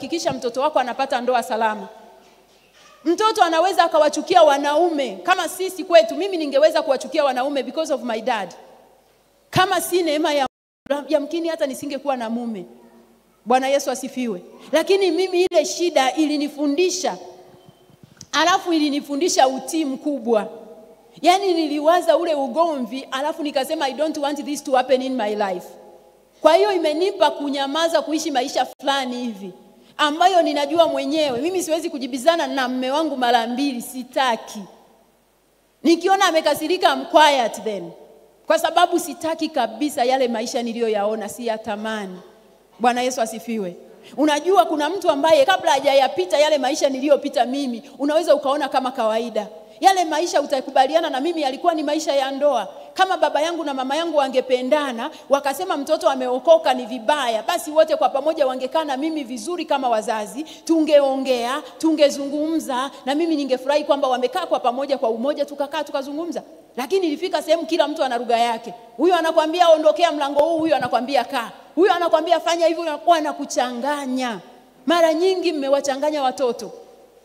hakikisha mtoto wako anapata ndoa salama. Mtoto anaweza akawachukia wanaume kama sisi kwetu. Mimi ningeweza kuwachukia wanaume because of my dad, kama si neema ya yamkini hata nisingekuwa na mume. Bwana Yesu asifiwe. Lakini mimi ile shida ilinifundisha, alafu ilinifundisha utii mkubwa. Yaani niliwaza ule ugomvi, alafu nikasema I don't want this to happen in my life. Kwa hiyo imenipa kunyamaza, kuishi maisha fulani hivi ambayo ninajua mwenyewe mimi siwezi kujibizana na mme wangu mara mbili, sitaki. Nikiona amekasirika, I'm quiet then, kwa sababu sitaki kabisa yale maisha niliyoyaona, si yatamani. Bwana Yesu asifiwe. Unajua, kuna mtu ambaye kabla hajayapita yale maisha niliyopita mimi, unaweza ukaona kama kawaida yale maisha utakubaliana na mimi yalikuwa ni maisha ya ndoa. Kama baba yangu na mama yangu wangependana, wakasema mtoto ameokoka ni vibaya, basi wote kwa pamoja wangekaa na mimi vizuri kama wazazi, tungeongea, tungezungumza, na mimi ningefurahi kwamba wamekaa kwa pamoja kwa umoja, tukakaa tukazungumza. Lakini ilifika sehemu kila mtu ana lugha yake. Huyu anakwambia ondokea mlango huu, huyu anakwambia kaa, huyu anakwambia fanya hivi, wanakuchanganya. Mara nyingi mmewachanganya watoto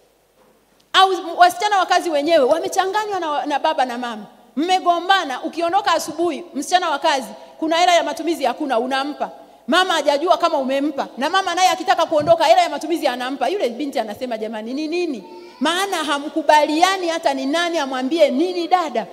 au wasichana wa kazi wenyewe wamechanganywa na, na baba na mama. Mmegombana, ukiondoka asubuhi, msichana wa kazi, kuna hela ya matumizi hakuna, unampa mama, hajajua kama umempa, na mama naye akitaka kuondoka, hela ya matumizi anampa. Yule binti anasema jamani, ni nini? Maana hamkubaliani hata ni nani amwambie nini dada.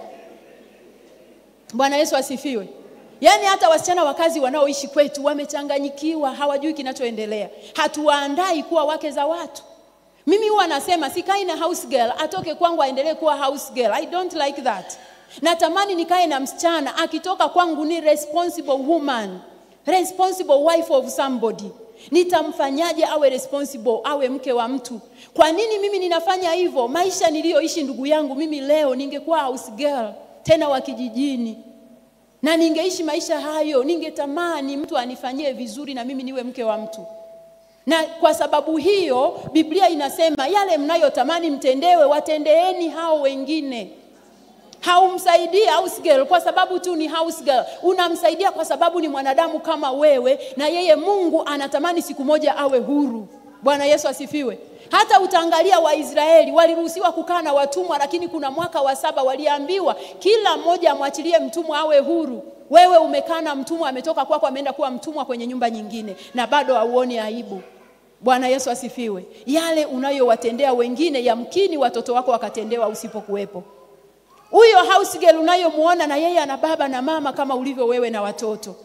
Bwana Yesu asifiwe. Yaani hata wasichana wa kazi wanaoishi kwetu wamechanganyikiwa, hawajui kinachoendelea. Hatuwaandai kuwa wake za watu. Mimi huwa nasema sikai na house girl atoke kwangu aendelee kuwa house girl. I don't like that. Natamani nikae na msichana akitoka kwangu ni responsible woman, responsible wife of somebody. Nitamfanyaje awe responsible, awe mke wa mtu? Kwa nini mimi ninafanya hivyo? Maisha niliyoishi ndugu yangu, mimi leo ningekuwa house girl tena wa kijijini, na ningeishi maisha hayo, ningetamani mtu anifanyie vizuri na mimi niwe mke wa mtu na kwa sababu hiyo Biblia inasema yale mnayotamani mtendewe, watendeeni hao wengine. Haumsaidii house girl kwa sababu tu ni house girl, unamsaidia kwa sababu ni mwanadamu kama wewe, na yeye Mungu anatamani siku moja awe huru. Bwana Yesu asifiwe. Hata utaangalia Waisraeli waliruhusiwa kukaa na watumwa, lakini kuna mwaka wa saba waliambiwa kila mmoja amwachilie mtumwa awe huru. Wewe umekaa na mtumwa, ametoka kwako, ameenda kuwa mtumwa kwenye nyumba nyingine, na bado hauoni aibu. Bwana Yesu asifiwe. Yale unayowatendea wengine, yamkini watoto wako wakatendewa usipokuwepo. Huyo house girl unayomuona na yeye ana baba na mama kama ulivyo wewe na watoto.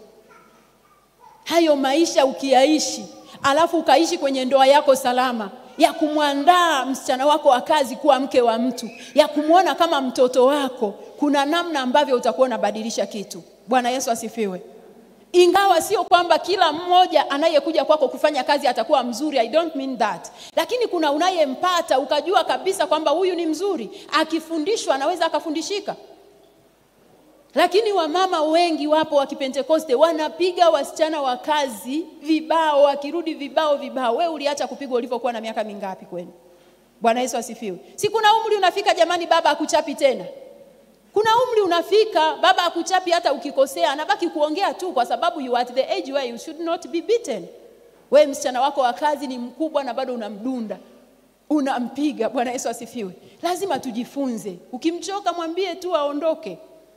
Hayo maisha ukiyaishi, alafu ukaishi kwenye ndoa yako salama ya kumwandaa msichana wako wa kazi kuwa mke wa mtu, ya kumwona kama mtoto wako, kuna namna ambavyo utakuwa unabadilisha kitu. Bwana Yesu asifiwe. Ingawa sio kwamba kila mmoja anayekuja kwako kufanya kazi atakuwa mzuri, I don't mean that. Lakini kuna unayempata ukajua kabisa kwamba huyu ni mzuri, akifundishwa anaweza akafundishika. Lakini wamama wengi wapo wa Kipentekoste wanapiga wasichana wa kazi vibao, wakirudi vibao vibao. We uliacha kupigwa ulivyokuwa na miaka mingapi kwenu? Bwana Yesu asifiwe. Si kuna umri unafika jamani, baba akuchapi tena kuna umri unafika, baba akuchapi hata ukikosea, anabaki kuongea tu, kwa sababu you are at the age where you should not be beaten. We msichana wako wa kazi ni mkubwa na bado unamdunda, unampiga. Bwana Yesu asifiwe. Lazima tujifunze, ukimchoka mwambie tu aondoke.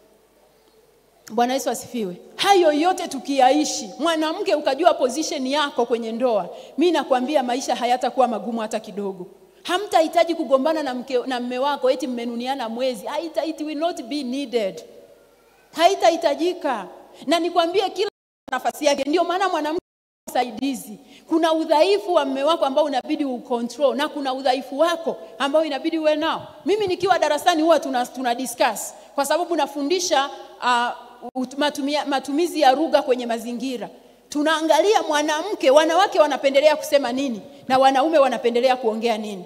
Bwana Yesu asifiwe. Hayo yote tukiyaishi, mwanamke ukajua position yako kwenye ndoa, mi nakwambia maisha hayatakuwa magumu hata kidogo. Hamtahitaji kugombana na mke na mme wako eti mmenuniana mwezi. Haita, it will not be needed. Haitahitajika. Na nikwambie kila nafasi yake. Ndio maana mwanamke msaidizi. Kuna udhaifu wa mme wako ambao unabidi ucontrol na kuna udhaifu wako ambao inabidi uwe nao. Mimi nikiwa darasani huwa tuna, tuna discuss kwa sababu nafundisha uh, matumia, matumizi ya lugha kwenye mazingira tunaangalia mwanamke, wanawake wanapendelea kusema nini na wanaume wanapendelea kuongea nini.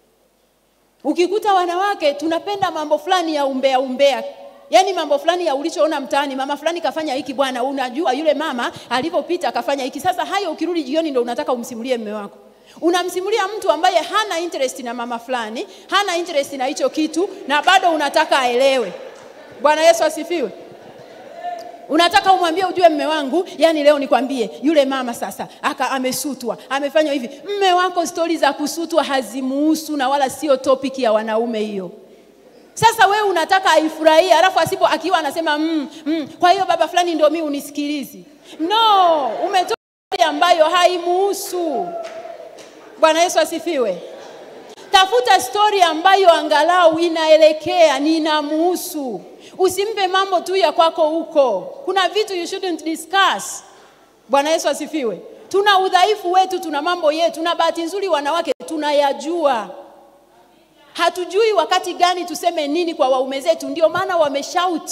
Ukikuta wanawake tunapenda mambo fulani ya umbea umbea, yaani mambo fulani ya ulichoona mtaani, mama fulani kafanya hiki bwana, unajua yule mama alivyopita akafanya hiki. Sasa hayo ukirudi jioni ndo unataka umsimulie mme wako. Unamsimulia mtu ambaye hana interest na mama fulani, hana interest na hicho kitu, na bado unataka aelewe. Bwana Yesu asifiwe. unataka umwambie ujue mme wangu yani leo nikwambie yule mama sasa aka amesutwa amefanywa hivi mme wako stori za kusutwa hazimuhusu na wala sio topic ya wanaume hiyo sasa wewe unataka aifurahie alafu asipo akiwa anasema mm, mm, kwa hiyo baba fulani ndio mi unisikilizi no umetoa story ambayo haimuhusu bwana yesu asifiwe tafuta stori ambayo angalau inaelekea ninamuhusu usimpe mambo tu ya kwako huko kuna vitu you shouldn't discuss bwana yesu asifiwe tuna udhaifu wetu tuna mambo yetu na bahati nzuri wanawake tunayajua hatujui wakati gani tuseme nini kwa waume zetu ndio maana wameshout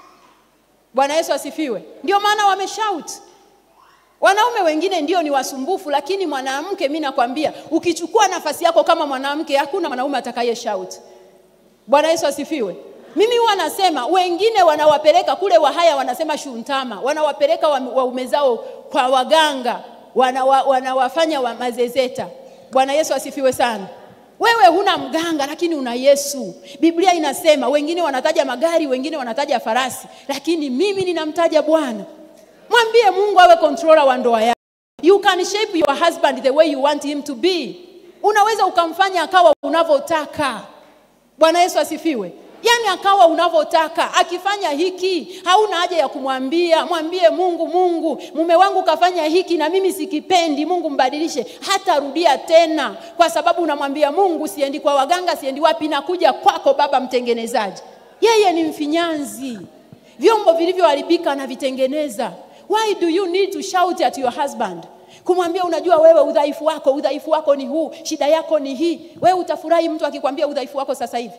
bwana yesu asifiwe ndio maana wameshout wanaume wengine ndio ni wasumbufu lakini mwanamke mi nakwambia ukichukua nafasi yako kama mwanamke hakuna mwanaume atakaye shout bwana yesu asifiwe mimi huwa nasema wengine wanawapeleka kule wahaya wanasema shuntama wanawapeleka wa- waume zao kwa waganga wanawa, wanawafanya wa mazezeta bwana yesu asifiwe sana wewe huna mganga lakini una yesu biblia inasema wengine wanataja magari wengine wanataja farasi lakini mimi ninamtaja bwana mwambie mungu awe controller wa ndoa yako you can shape your husband the way you want him to be unaweza ukamfanya akawa unavyotaka bwana yesu asifiwe yaani akawa unavyotaka akifanya hiki hauna haja ya kumwambia mwambie mungu mungu mume wangu kafanya hiki na mimi sikipendi mungu mbadilishe hatarudia tena kwa sababu unamwambia mungu siendi kwa waganga siendi wapi nakuja kwako baba mtengenezaji yeye ni mfinyanzi vyombo vilivyoharibika anavitengeneza why do you need to shout at your husband kumwambia unajua wewe udhaifu wako udhaifu wako ni huu shida yako ni hii wewe utafurahi mtu akikwambia udhaifu wako sasa hivi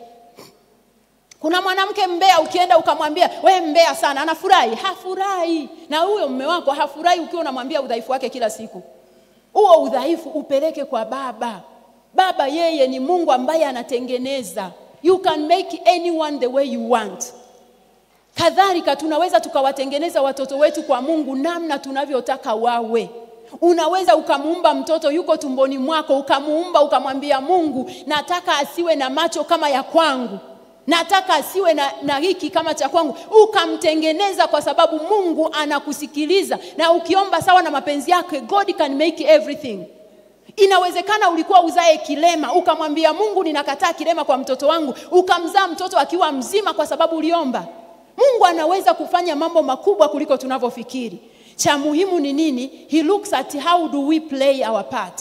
kuna mwanamke mbea ukienda ukamwambia we mbea sana anafurahi hafurahi na huyo mme wako hafurahi ukiwa unamwambia udhaifu wake kila siku huo udhaifu upeleke kwa baba baba yeye ni mungu ambaye anatengeneza you can make anyone the way you want kadhalika tunaweza tukawatengeneza watoto wetu kwa mungu namna tunavyotaka wawe unaweza ukamuumba mtoto yuko tumboni mwako ukamuumba ukamwambia mungu nataka asiwe na macho kama ya kwangu nataka asiwe na, na hiki kama cha kwangu ukamtengeneza kwa sababu mungu anakusikiliza na ukiomba sawa na mapenzi yake god can make everything inawezekana ulikuwa uzae kilema ukamwambia mungu ninakataa kilema kwa mtoto wangu ukamzaa mtoto akiwa mzima kwa sababu uliomba mungu anaweza kufanya mambo makubwa kuliko tunavyofikiri cha muhimu ni nini he looks at how do we play our part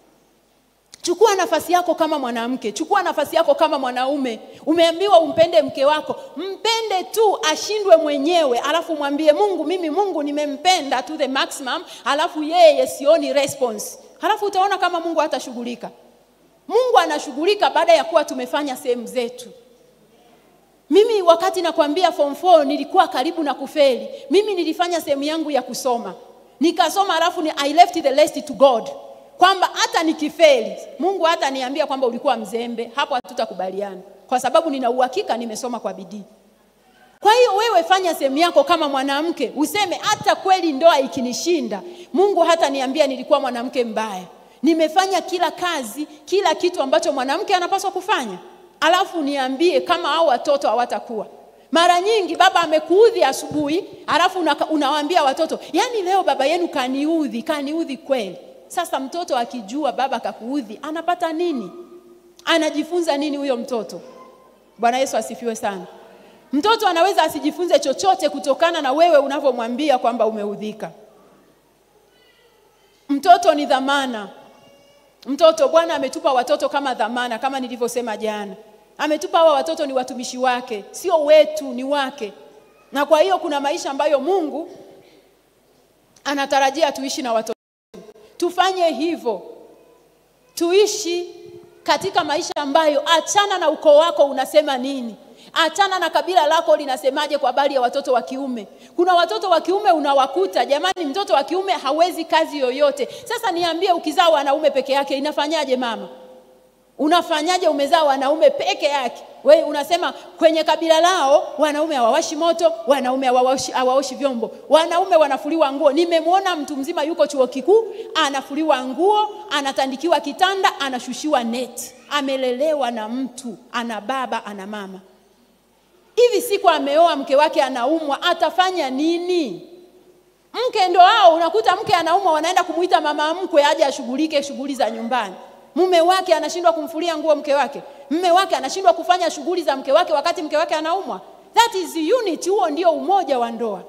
chukua nafasi yako kama mwanamke chukua nafasi yako kama mwanaume umeambiwa umpende mke wako mpende tu ashindwe mwenyewe alafu mwambie mungu mimi mungu nimempenda to the maximum alafu yeye sioni response halafu utaona kama mungu hatashughulika mungu anashughulika baada ya kuwa tumefanya sehemu zetu mimi wakati nakwambia form 4 nilikuwa karibu na kufeli mimi nilifanya sehemu yangu ya kusoma nikasoma alafu ni, i left the rest to god kwamba hata nikifeli mungu hata niambia kwamba ulikuwa mzembe hapo hatutakubaliana kwa sababu nina uhakika nimesoma kwa bidii kwa hiyo wewe fanya sehemu yako kama mwanamke useme hata kweli ndoa ikinishinda mungu hata niambia nilikuwa mwanamke mbaya nimefanya kila kazi kila kitu ambacho mwanamke anapaswa kufanya alafu niambie kama hao watoto hawatakuwa mara nyingi baba amekuudhi asubuhi alafu una, unawaambia watoto yaani leo baba yenu kaniudhi kaniudhi kweli sasa mtoto akijua baba kakuudhi anapata nini anajifunza nini huyo mtoto bwana yesu asifiwe sana mtoto anaweza asijifunze chochote kutokana na wewe unavyomwambia kwamba umeudhika mtoto ni dhamana mtoto bwana ametupa watoto kama dhamana kama nilivyosema jana ametupa hawa watoto ni watumishi wake sio wetu ni wake na kwa hiyo kuna maisha ambayo mungu anatarajia tuishi na watoto tufanye hivyo tuishi katika maisha ambayo achana na ukoo wako unasema nini achana na kabila lako linasemaje kwa habari ya watoto wa kiume kuna watoto wa kiume unawakuta jamani mtoto wa kiume hawezi kazi yoyote sasa niambie ukizaa wanaume peke yake inafanyaje mama unafanyaje umezaa wanaume peke yake we unasema kwenye kabila lao wanaume hawawashi moto wanaume hawawashi, hawaoshi vyombo wanaume wanafuliwa nguo nimemwona mtu mzima yuko chuo kikuu anafuliwa nguo anatandikiwa kitanda anashushiwa neti amelelewa na mtu ana baba ana mama hivi siku ameoa mke wake anaumwa atafanya nini mke ndo hao unakuta mke anaumwa wanaenda kumuita mama mkwe aje ashughulike shughuli za nyumbani mume wake anashindwa kumfulia nguo mke wake mme wake anashindwa kufanya shughuli za mke wake wakati mke wake anaumwa that is unity huo ndio umoja wa ndoa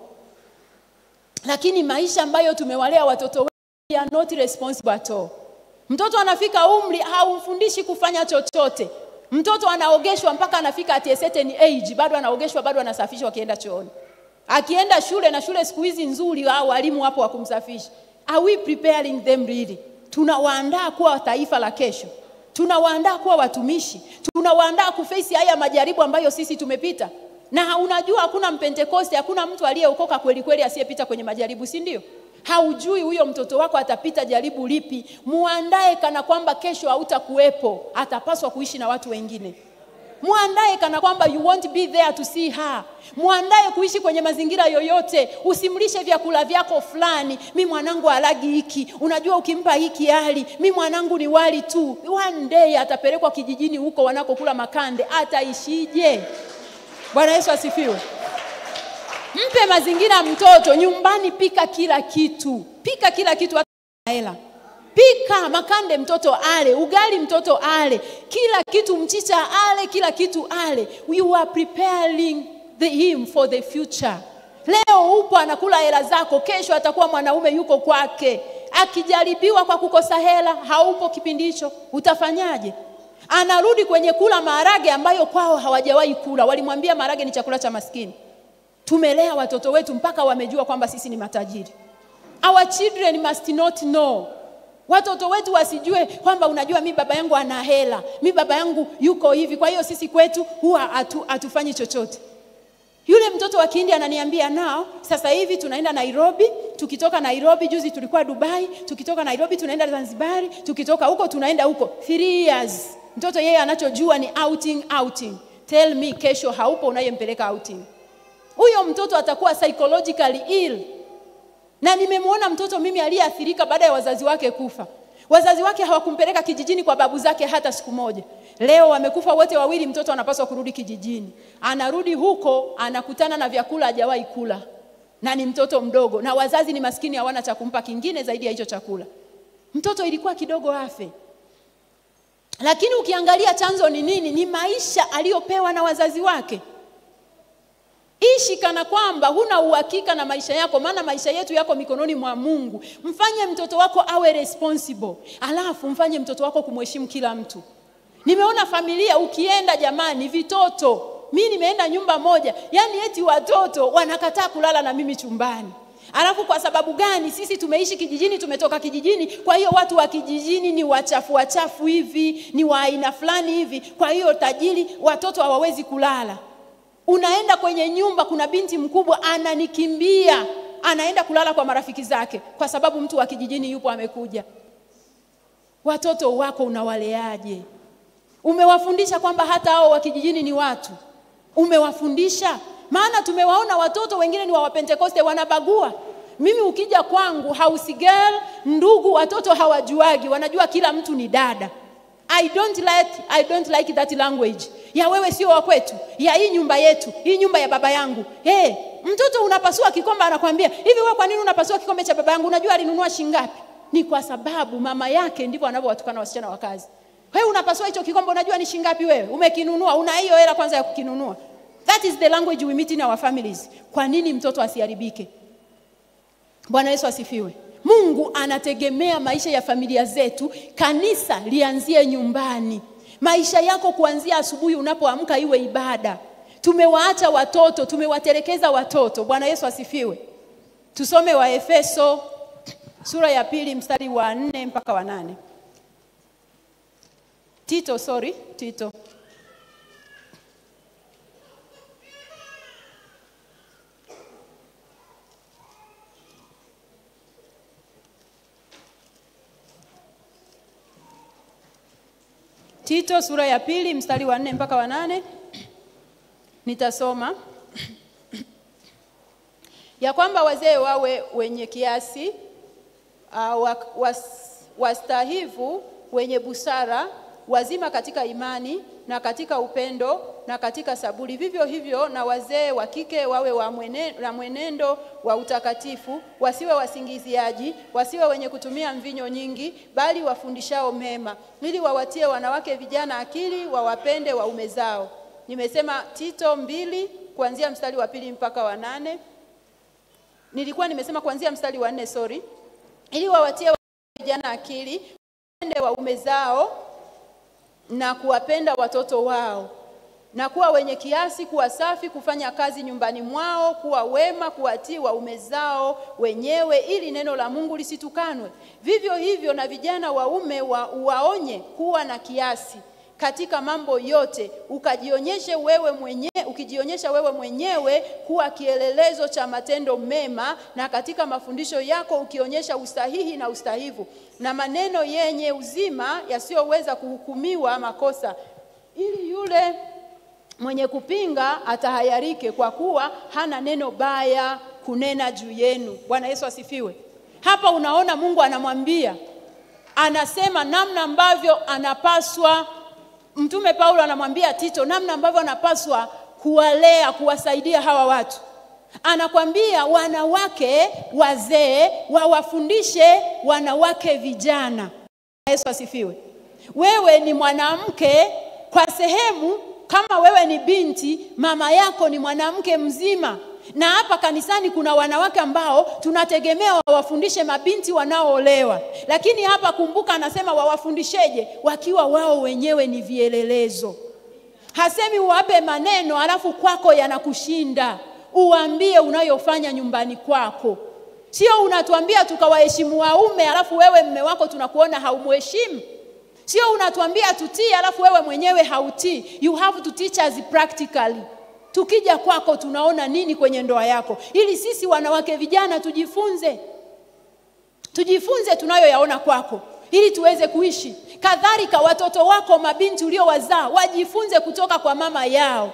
lakini maisha ambayo tumewalea watoto wetu they are not responsible at all mtoto anafika umri haumfundishi kufanya chochote mtoto anaogeshwa mpaka anafika at a certain age bado anaogeshwa bado anasafishwa akienda chooni akienda shule na shule siku hizi nzuri au walimu wapo wa kumsafisha are we preparing them really tunawaandaa kuwa taifa la kesho tunawaandaa kuwa watumishi tunawaandaa kufesi haya majaribu ambayo sisi tumepita na unajua hakuna mpentekoste hakuna mtu aliyeokoka kweli kweli asiyepita kwenye majaribu si ndio haujui huyo mtoto wako atapita jaribu lipi muandae kana kwamba kesho hautakuwepo atapaswa kuishi na watu wengine mwandae kana kwamba you won't be there to see her mwandae kuishi kwenye mazingira yoyote usimlishe vyakula vyako fulani mi mwanangu alagi hiki unajua ukimpa hiki hali mi mwanangu ni wali tu one day atapelekwa kijijini huko wanakokula makande ataishije bwana yesu asifiwe mpe mazingira mtoto nyumbani pika kila kitu pika kila kitu hata hela pika makande mtoto ale ugali mtoto ale kila kitu mchicha ale kila kitu ale you are preparing the, him for the future leo upo anakula hela zako kesho atakuwa mwanaume yuko kwake akijaribiwa kwa kukosa hela haupo kipindi hicho utafanyaje anarudi kwenye kula maharage ambayo kwao hawajawahi kula walimwambia maharage ni chakula cha maskini tumelea watoto wetu mpaka wamejua kwamba sisi ni matajiri our children must not know watoto wetu wasijue kwamba unajua mi baba yangu ana hela mi baba yangu yuko hivi kwa hiyo sisi kwetu huwa hatu, hatufanyi chochote yule mtoto wa kihindi ananiambia nao sasa hivi tunaenda nairobi tukitoka nairobi juzi tulikuwa dubai tukitoka nairobi tunaenda zanzibari tukitoka huko tunaenda huko three years mtoto yeye anachojua ni outing outing tell me kesho haupo unayempeleka outing huyo mtoto atakuwa psychologically ill na nimemwona mtoto mimi aliyeathirika baada ya wazazi wake kufa wazazi wake hawakumpeleka kijijini kwa babu zake hata siku moja leo wamekufa wote wawili mtoto anapaswa kurudi kijijini anarudi huko anakutana na vyakula hajawahi kula na ni mtoto mdogo na wazazi ni maskini hawana cha kumpa kingine zaidi ya hicho chakula mtoto ilikuwa kidogo afe lakini ukiangalia chanzo ni nini ni maisha aliyopewa na wazazi wake ishi kana kwamba huna uhakika na maisha yako maana maisha yetu yako mikononi mwa mungu mfanye mtoto wako awe responsible alafu mfanye mtoto wako kumheshimu kila mtu nimeona familia ukienda jamani vitoto mi nimeenda nyumba moja yaani eti watoto wanakataa kulala na mimi chumbani alafu kwa sababu gani sisi tumeishi kijijini tumetoka kijijini kwa hiyo watu wa kijijini ni wachafu wachafu hivi ni wa aina fulani hivi kwa hiyo tajiri watoto hawawezi kulala unaenda kwenye nyumba kuna binti mkubwa ananikimbia anaenda kulala kwa marafiki zake kwa sababu mtu wa kijijini yupo amekuja watoto wako unawaleaje umewafundisha kwamba hata hao wa kijijini ni watu umewafundisha maana tumewaona watoto wengine ni wa wapentekoste wanabagua mimi ukija kwangu house girl ndugu watoto hawajuagi wanajua kila mtu ni dada I don't like, I don't like that language ya wewe sio wa kwetu ya hii nyumba yetu hii nyumba ya baba yangu hey, mtoto unapasua kikombe anakwambia hivi wewe kwa nini unapasua kikombe cha baba yangu unajua alinunua shingapi ni kwa sababu mama yake ndivyo anavyowatukana wasichana wa kazi wewe unapasua hicho kikombe unajua ni shingapi wewe umekinunua una hiyo hela kwanza ya kukinunua that is the language we meet in our families kwa nini mtoto asiharibike bwana yesu asifiwe mungu anategemea maisha ya familia zetu kanisa lianzie nyumbani maisha yako kuanzia asubuhi unapoamka iwe ibada tumewaacha watoto tumewatelekeza watoto bwana yesu asifiwe tusome waefeso sura ya pili mstari wa nne mpaka wa nane tito sorry tito Tito sura ya pili mstari wa nne mpaka wa nane nitasoma ya kwamba wazee wawe wenye kiasi uh, was, wastahivu wenye busara wazima katika imani na katika upendo na katika saburi. Vivyo hivyo na wazee wa kike wawe wa mwene, na mwenendo wa utakatifu, wasiwe wasingiziaji, wasiwe wenye kutumia mvinyo nyingi, bali wafundishao mema, ili wawatie wanawake vijana akili, wawapende waume zao. Nimesema Tito mbili kuanzia mstari wa pili mpaka wa nane. Nilikuwa nimesema kuanzia mstari wa nne, sorry, ili wawatie vijana akili, wapende waume zao na kuwapenda watoto wao na kuwa wenye kiasi, kuwa safi, kufanya kazi nyumbani mwao, kuwa wema, kuwatii waume zao wenyewe, ili neno la Mungu lisitukanwe. Vivyo hivyo na vijana waume wa, waonye kuwa na kiasi katika mambo yote, ukajionyeshe wewe mwenyewe, ukijionyesha wewe mwenyewe kuwa kielelezo cha matendo mema, na katika mafundisho yako ukionyesha usahihi na ustahivu na maneno yenye uzima yasiyoweza kuhukumiwa makosa, ili yule mwenye kupinga atahayarike, kwa kuwa hana neno baya kunena juu yenu. Bwana Yesu asifiwe. Hapa unaona Mungu anamwambia, anasema namna ambavyo anapaswa Mtume Paulo anamwambia Tito namna ambavyo anapaswa kuwalea, kuwasaidia hawa watu. Anakwambia wanawake wazee wawafundishe wanawake vijana. Yesu asifiwe. Wewe ni mwanamke kwa sehemu, kama wewe ni binti, mama yako ni mwanamke mzima. Na hapa kanisani kuna wanawake ambao tunategemea wawafundishe mabinti wanaoolewa, lakini hapa kumbuka, anasema wawafundisheje? Wakiwa wao wenyewe ni vielelezo. Hasemi uwape maneno alafu kwako yanakushinda. Uambie unayofanya nyumbani kwako, sio unatuambia tukawaheshimu waume alafu wewe mme wako tunakuona haumheshimu. Sio unatuambia tutii alafu wewe mwenyewe hautii. You have to teach us practically. Tukija kwako tunaona nini kwenye ndoa yako, ili sisi wanawake vijana tujifunze, tujifunze tunayoyaona kwako, ili tuweze kuishi. Kadhalika watoto wako mabinti uliowazaa wajifunze kutoka kwa mama yao,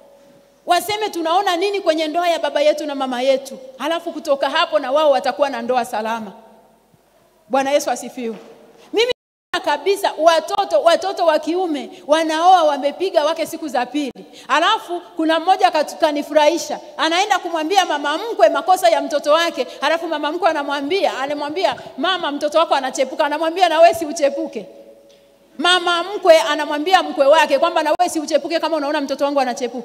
waseme tunaona nini kwenye ndoa ya baba yetu na mama yetu, halafu kutoka hapo na wao watakuwa na ndoa salama. Bwana Yesu asifiwe. Mimi kabisa watoto watoto wa kiume wanaoa wamepiga wake siku za pili, alafu kuna mmoja kanifurahisha, anaenda kumwambia mama mkwe makosa ya mtoto wake, alafu mama mkwe anamwambia anamwambia mama, mtoto wako anachepuka, anamwambia na wewe si uchepuke. Mama mkwe anamwambia mkwe wake kwamba na wewe si uchepuke kama unaona mtoto wangu anachepuka.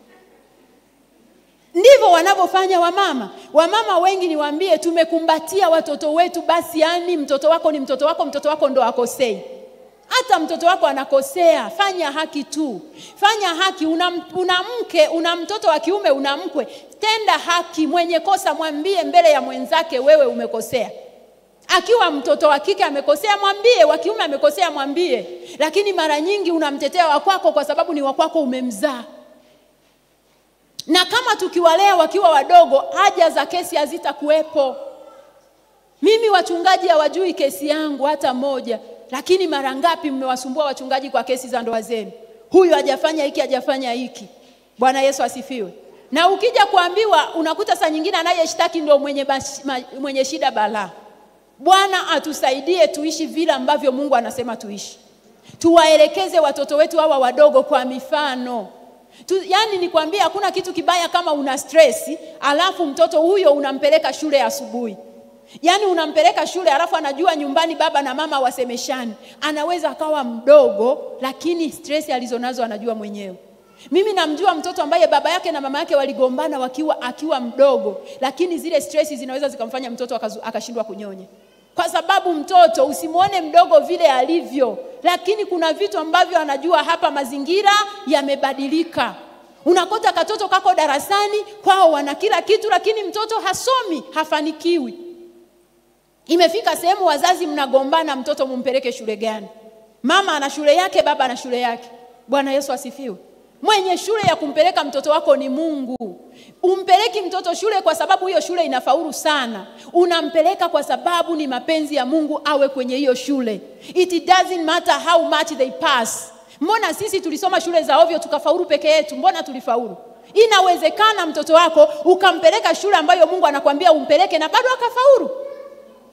Ndivyo wanavyofanya wamama. Wamama wengi niwaambie, tumekumbatia watoto wetu basi, yani mtoto wako ni mtoto wako, mtoto wako ndo akosei. Hata mtoto wako anakosea, fanya haki tu, fanya haki. Una, una mke, una mtoto wa kiume, una mkwe, tenda haki. Mwenye kosa mwambie mbele ya mwenzake, wewe umekosea. Akiwa mtoto wa kike amekosea, mwambie. Wa kiume amekosea, mwambie. Lakini mara nyingi unamtetea wa kwako kwa sababu ni wa kwako, umemzaa na kama tukiwalea wakiwa wadogo, haja za kesi hazitakuwepo. Mimi wachungaji hawajui kesi yangu hata moja, lakini mara ngapi mmewasumbua wachungaji kwa kesi za ndoa zenu? Huyu hajafanya hiki, hajafanya hiki. Bwana Yesu asifiwe. Na ukija kuambiwa, unakuta saa nyingine anayeshtaki ndio mwenye, mwenye shida balaa. Bwana atusaidie tuishi vile ambavyo Mungu anasema tuishi, tuwaelekeze watoto wetu hawa wadogo kwa mifano tu, yani nikwambia hakuna kitu kibaya kama una stress alafu mtoto huyo unampeleka shule asubuhi. Yaani unampeleka shule alafu anajua nyumbani baba na mama wasemeshani. Anaweza akawa mdogo lakini stress alizonazo anajua mwenyewe. Mimi namjua mtoto ambaye baba yake na mama yake waligombana wakiwa akiwa mdogo, lakini zile stress zinaweza zikamfanya mtoto akashindwa kunyonya. Kwa sababu mtoto usimwone mdogo vile alivyo, lakini kuna vitu ambavyo anajua hapa, mazingira yamebadilika. Unakuta katoto kako darasani kwao wana kila kitu, lakini mtoto hasomi, hafanikiwi. Imefika sehemu wazazi mnagombana, mtoto mumpeleke shule gani? Mama ana shule yake, baba ana shule yake. Bwana Yesu asifiwe. Mwenye shule ya kumpeleka mtoto wako ni Mungu. Umpeleki mtoto shule kwa sababu hiyo shule inafaulu sana. Unampeleka kwa sababu ni mapenzi ya Mungu awe kwenye hiyo shule. It doesn't matter how much they pass. Mbona sisi tulisoma shule za ovyo tukafaulu peke yetu? Mbona tulifaulu? Inawezekana mtoto wako ukampeleka shule ambayo Mungu anakwambia umpeleke na bado akafaulu.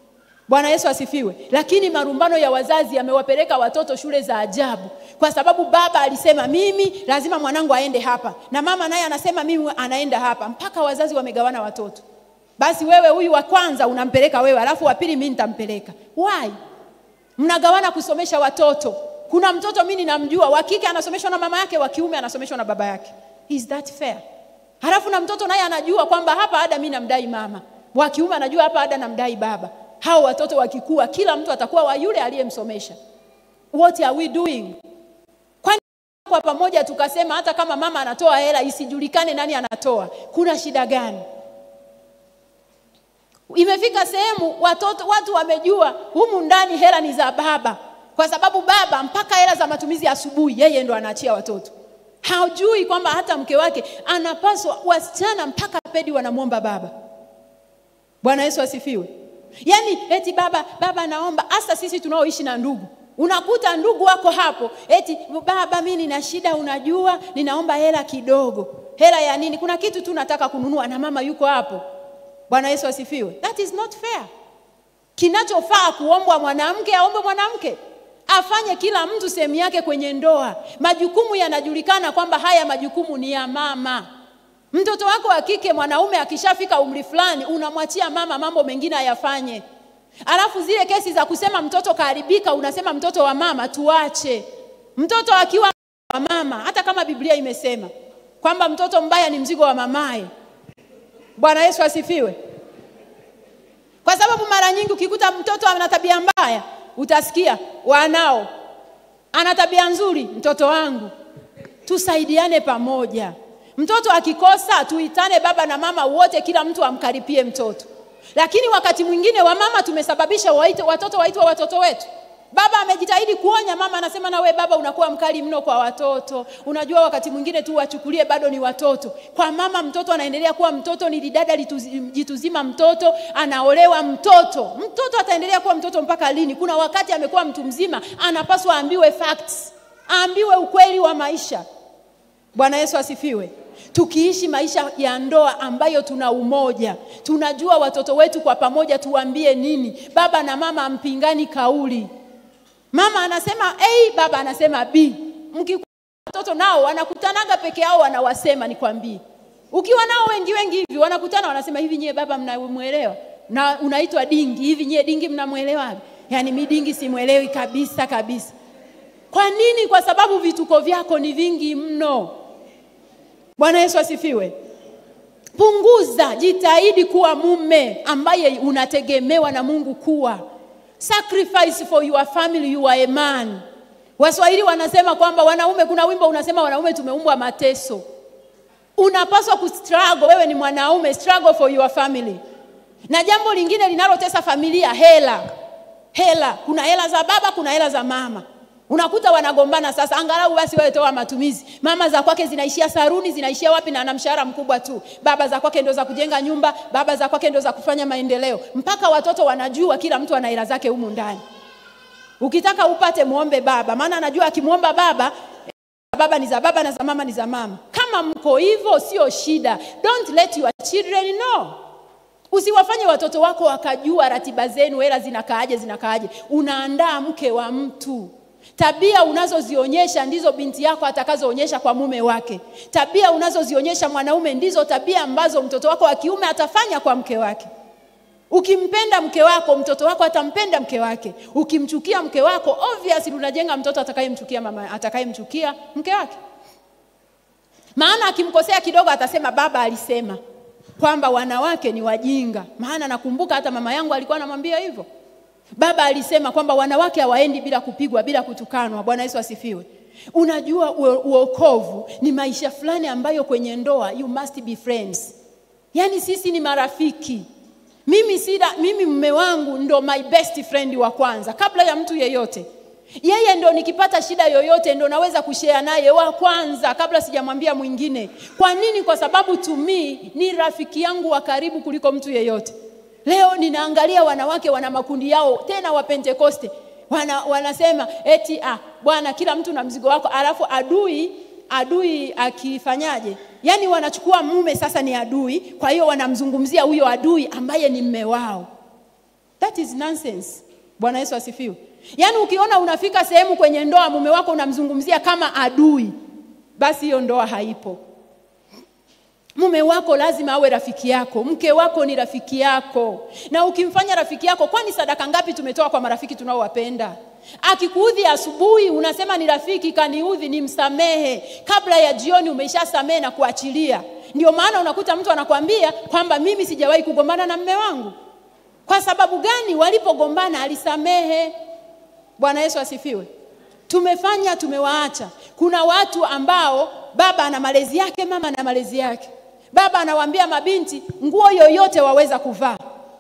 Bwana Yesu asifiwe. Lakini marumbano ya wazazi yamewapeleka watoto shule za ajabu, kwa sababu baba alisema mimi lazima mwanangu aende hapa, na mama naye anasema mimi anaenda hapa, mpaka wazazi wamegawana watoto. Basi wewe huyu wa kwanza unampeleka wewe, alafu wa pili mimi nitampeleka. Why? Mnagawana kusomesha watoto. Kuna mtoto mimi ninamjua, wa kike anasomeshwa na mama yake, wa kiume anasomeshwa na baba yake. Is that fair? Halafu na mtoto naye anajua kwamba hapa ada mimi namdai mama, wa kiume anajua hapa ada namdai baba. Hao watoto wakikua, kila mtu atakuwa wa yule aliyemsomesha. What are we doing? Kwani kwa pamoja tukasema hata kama mama anatoa hela isijulikane nani anatoa, kuna shida gani? Imefika sehemu watoto watu wamejua humu ndani hela ni za baba, kwa sababu baba mpaka hela za matumizi ya asubuhi yeye ndo anaachia watoto. Hajui kwamba hata mke wake anapaswa, wasichana mpaka pedi wanamwomba baba. Bwana Yesu asifiwe. Yaani eti baba baba naomba, hasa sisi tunaoishi na ndugu unakuta ndugu wako hapo, eti baba, mimi nina shida, unajua, ninaomba hela kidogo. Hela ya nini? Kuna kitu tu nataka kununua, na mama yuko hapo. Bwana Yesu asifiwe. That is not fair. Kinachofaa kuombwa mwanamke aombe mwanamke, afanye kila mtu sehemu yake kwenye ndoa. Majukumu yanajulikana kwamba haya majukumu ni ya mama. Mtoto wako wa kike mwanaume akishafika umri fulani, unamwachia mama mambo mengine ayafanye. Alafu zile kesi za kusema mtoto kaharibika, unasema mtoto wa mama, tuache. Mtoto akiwa wa mama, hata kama Biblia imesema kwamba mtoto mbaya ni mzigo wa mamaye. Bwana Yesu asifiwe. Kwa sababu mara nyingi ukikuta mtoto ana tabia mbaya, utasikia wanao ana tabia nzuri, mtoto wangu, tusaidiane pamoja. Mtoto akikosa, tuitane baba na mama wote, kila mtu amkaripie mtoto. Lakini wakati mwingine wamama tumesababisha waite, watoto waitwe watoto wetu. Baba amejitahidi kuonya, mama anasema na we baba unakuwa mkali mno kwa watoto. Unajua wakati mwingine tu wachukulie bado ni watoto. Kwa mama mtoto anaendelea kuwa mtoto, ni lidada jituzima, mtoto anaolewa, mtoto mtoto ataendelea kuwa mtoto mpaka lini? Kuna wakati amekuwa mtu mzima, anapaswa aambiwe facts, aambiwe ukweli wa maisha. Bwana Yesu asifiwe. Tukiishi maisha ya ndoa ambayo tuna umoja, tunajua watoto wetu kwa pamoja tuambie nini. Baba na mama ampingani kauli, mama anasema A, baba anasema B. Mkikuwa watoto nao wanakutanaga peke yao, wanawasema nikwambie. Ukiwa nao wengi wengi hivi wanakutana, wanasema hivi, nyie baba mnamwelewa? Na unaitwa dingi hivi, nyie dingi mnamwelewa? Yaani mi dingi simwelewi kabisa kabisa. Kwa nini? Kwa sababu vituko vyako ni vingi mno. Bwana Yesu asifiwe. Punguza, jitahidi kuwa mume ambaye unategemewa na Mungu kuwa. Sacrifice for your family, you are a man. Waswahili wanasema kwamba wanaume, kuna wimbo unasema wanaume tumeumbwa mateso. Unapaswa kustruggle, wewe ni mwanaume, struggle for your family. Na jambo lingine linalotesa familia, hela. Hela, kuna hela za baba, kuna hela za mama. Unakuta wanagombana sasa, angalau basi wewe toa matumizi. Mama za kwake zinaishia saruni, zinaishia wapi? Na ana mshahara mkubwa tu. Baba za kwake ndio za kujenga nyumba, baba za kwake ndio za kufanya maendeleo, mpaka watoto wanajua kila mtu ana hela zake humu ndani. Ukitaka upate, muombe baba, maana anajua akimwomba baba, baba ni za baba na za mama ni za mama. Kama mko hivyo, sio shida. Don't let your children know. Usiwafanye watoto wako wakajua ratiba zenu, hela zinakaaje, zinakaaje. Unaandaa mke wa mtu. Tabia unazozionyesha ndizo binti yako atakazoonyesha kwa mume wake. Tabia unazozionyesha mwanaume ndizo tabia ambazo mtoto wako wa kiume atafanya kwa mke wake. Ukimpenda mke wako, mtoto wako atampenda mke wake. Ukimchukia mke wako, obviously unajenga mtoto atakayemchukia mama, atakayemchukia mke wake. Maana akimkosea kidogo atasema baba alisema kwamba wanawake ni wajinga. Maana nakumbuka hata mama yangu alikuwa anamwambia hivyo. Baba alisema kwamba wanawake hawaendi bila kupigwa, bila kutukanwa. Bwana Yesu asifiwe. Unajua uokovu ni maisha fulani ambayo kwenye ndoa you must be friends. Yaani sisi ni marafiki. Mimi sida, mimi mume wangu ndo my best friend wa kwanza kabla ya mtu yeyote. Yeye ndo nikipata shida yoyote ndo naweza kushare naye wa kwanza kabla sijamwambia mwingine. Kwa nini? Kwa sababu to me ni rafiki yangu wa karibu kuliko mtu yeyote. Leo ninaangalia wanawake wana makundi yao tena wa Pentekoste. Wana, wanasema eti ah, bwana kila mtu na mzigo wako, alafu adui adui akifanyaje? Yaani wanachukua mume sasa ni adui, kwa hiyo wanamzungumzia huyo adui ambaye ni mme wao. That is nonsense. Bwana Yesu asifiwe. Yaani ukiona unafika sehemu kwenye ndoa mume wako unamzungumzia kama adui, basi hiyo ndoa haipo. Mume wako lazima awe rafiki yako, mke wako ni rafiki yako, na ukimfanya rafiki yako, kwani sadaka ngapi tumetoa kwa marafiki tunaowapenda? Akikuudhi asubuhi, unasema ni rafiki kaniudhi, nimsamehe. Kabla ya jioni umeshasamehe na kuachilia. Ndio maana unakuta mtu anakwambia kwamba mimi sijawahi kugombana na mme wangu. Kwa sababu gani? Walipogombana alisamehe. Bwana Yesu asifiwe. Tumefanya, tumewaacha. Kuna watu ambao baba ana malezi yake, mama ana malezi yake. Baba anawaambia mabinti nguo yoyote waweza kuvaa.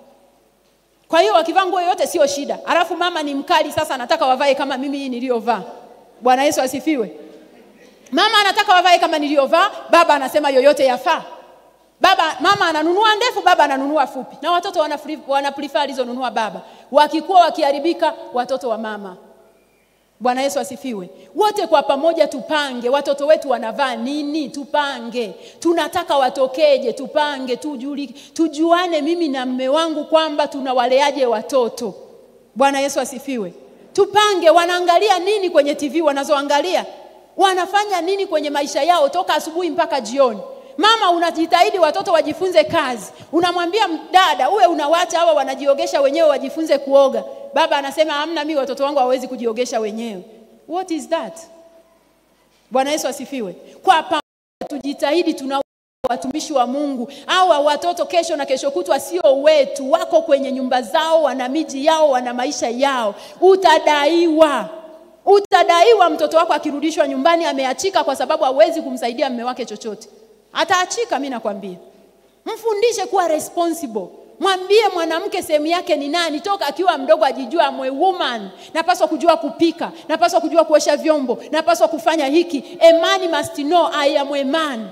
Kwa hiyo wakivaa nguo yoyote sio shida. Alafu mama ni mkali, sasa anataka wavae kama mimi hii niliyovaa. Bwana Yesu asifiwe. Mama anataka wavae kama niliyovaa, baba anasema yoyote yafaa. Baba, mama ananunua ndefu, baba ananunua fupi, na watoto wana, wana prefer alizonunua baba. Wakikuwa wakiharibika, watoto wa mama. Bwana Yesu asifiwe. Wote kwa pamoja tupange, watoto wetu wanavaa nini? Tupange. Tunataka watokeje? Tupange, tujuli, tujuane mimi na mme wangu kwamba tunawaleaje watoto. Bwana Yesu asifiwe. Tupange, wanaangalia nini kwenye TV wanazoangalia, wanafanya nini kwenye maisha yao toka asubuhi mpaka jioni. Mama unajitahidi watoto wajifunze kazi, unamwambia dada uwe unawacha hawa wanajiogesha wenyewe wajifunze kuoga. Baba anasema hamna, mimi watoto wangu hawawezi kujiogesha wenyewe. What is that? Bwana Yesu asifiwe. Kwa pamoja tujitahidi, tuna watumishi wa Mungu. Hawa watoto kesho na kesho kutwa sio wetu, wako kwenye nyumba zao, wana miji yao, wana maisha yao. Utadaiwa, utadaiwa. Mtoto wako akirudishwa nyumbani ameachika kwa sababu hawezi kumsaidia mme wake chochote, ataachika. Mimi nakwambia, mfundishe kuwa responsible. Mwambie mwanamke sehemu yake ni nani, toka akiwa mdogo ajijua, am a woman, napaswa kujua kupika, napaswa kujua kuosha vyombo, napaswa kufanya hiki. A man must know I am a man.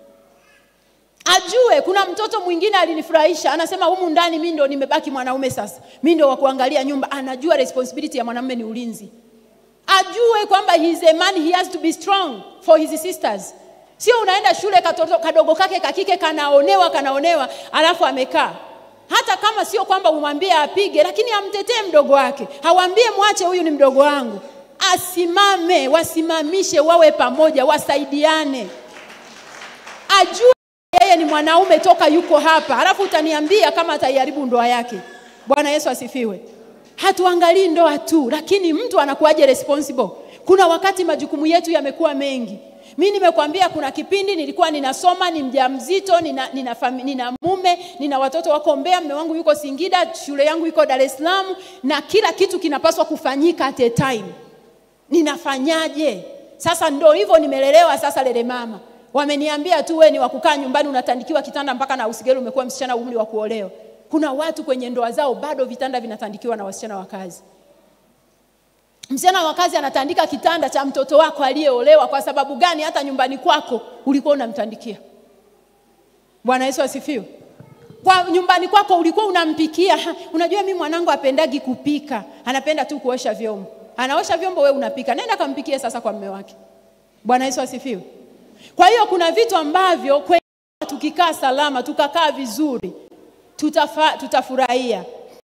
Ajue. Kuna mtoto mwingine alinifurahisha, anasema humu ndani mimi ndo nimebaki mwanaume sasa, mimi ndo wa kuangalia nyumba. Anajua responsibility ya mwanamume ni ulinzi, ajue kwamba he is a man, he has to be strong for his sisters. Sio unaenda shule, katoto kadogo kake kakike kanaonewa kanaonewa, alafu amekaa hata kama sio kwamba umwambie apige, lakini amtetee mdogo wake, hawambie mwache, huyu ni mdogo wangu. Asimame, wasimamishe, wawe pamoja, wasaidiane, ajue yeye ni mwanaume toka yuko hapa, halafu utaniambia kama ataiharibu ndoa yake. Bwana Yesu asifiwe. Hatuangalii ndoa tu, lakini mtu anakuwaje responsible. Kuna wakati majukumu yetu yamekuwa mengi. Mi nimekwambia kuna kipindi nilikuwa ninasoma, ni mjamzito, nina, nina, fami, nina mume, nina watoto wako Mbeya, mume wangu yuko Singida, shule yangu iko Dar es Salaam, na kila kitu kinapaswa kufanyika at a time. Ninafanyaje? Sasa ndo hivyo nimelelewa sasa, lele mama wameniambia tu wewe ni wa kukaa nyumbani, unatandikiwa kitanda mpaka na usigeli, umekuwa msichana umri wa kuolewa. Kuna watu kwenye ndoa zao bado vitanda vinatandikiwa na wasichana wa kazi. Msichana wa kazi anatandika kitanda cha mtoto wako aliyeolewa. Kwa sababu gani? Hata nyumbani kwako ulikuwa unamtandikia. Bwana Yesu asifiwe. Kwa nyumbani kwako ulikuwa unampikia. Ha, unajua mimi mwanangu apendagi kupika, anapenda tu kuosha vyombo. Anaosha vyombo, we unapika. Nenda kampikie sasa kwa mume wake. Bwana Yesu asifiwe. Kwa hiyo kuna vitu ambavyo kwe, tukikaa salama tukakaa vizuri tutafa, tutafurahia.